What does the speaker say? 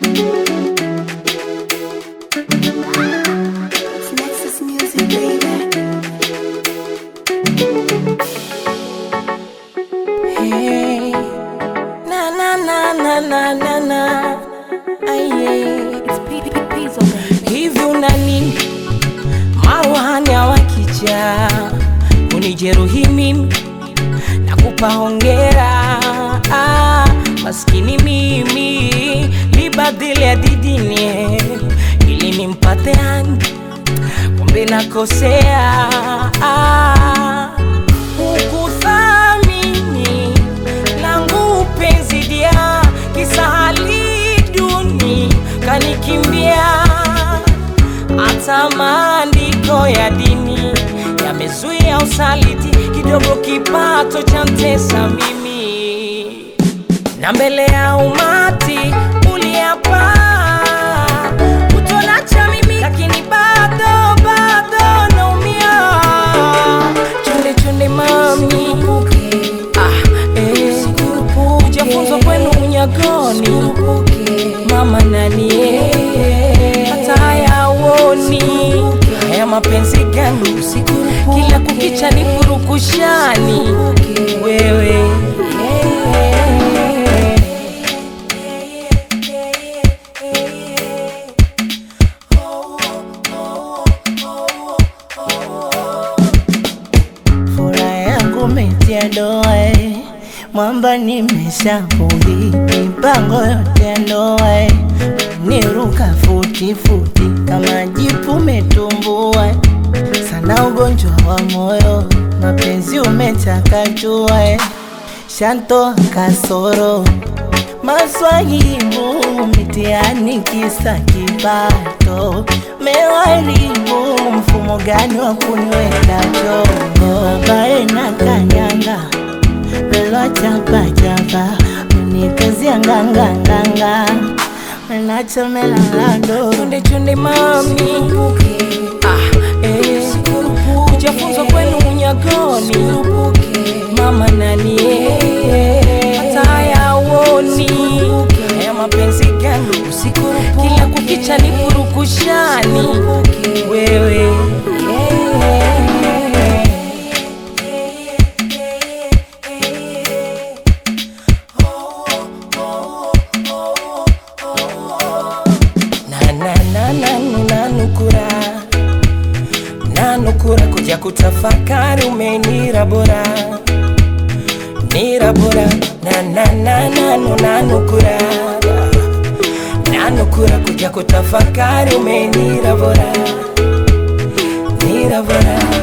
It's Nexus Music, baby. Hey, na na na na na na na, aye. It's P- P- Pizzo, baby. Hivi unani maruhani wakija kunijeruhi mimi nakupa hongera ah, maskini mimi libadili ya didini ili nimpate ani kumbe nakosea ah, ukuthamini langu penzi dia kisahali duni kanikimbia hata maandiko ya dini yamezuia usaliti kidogo kipato cha mtesa mimi na mbele ya umati uliapa utonacha mimi lakini bado bado naumia chunde chunde mami ah, eh. ujafunzwa kwenu unyagoni mama nani eh. hata hayawoni haya mapenzi gani kila kukicha ni purukushani wewe Furaha yangu metia doa eh. Mwamba nimeshabugi mipango yote ya ndoa eh. Niruka futi futi kama jipu metumbua eh. Sana ugonjwa wa moyo mapenzi umechakachua eh. Shanto kasoro maswahibu mitiani kisa kipato mewaribu mfumo gani wa kunywela chongo babae na kanyanga belwa chapachapa unikazia nganganganga menachomela lado chunde chunde mami ah, eh. ujafunzwa kwenu unyagoni mama nani eh. hata hayawoni haya mapenzi gani kila kukicha ni purukushani wewe na na na na nanukura nanukura kuja kutafakari umenira bora nira bora na na na nanu nanukura nanukura kuja kutafakari umenira bora nira bora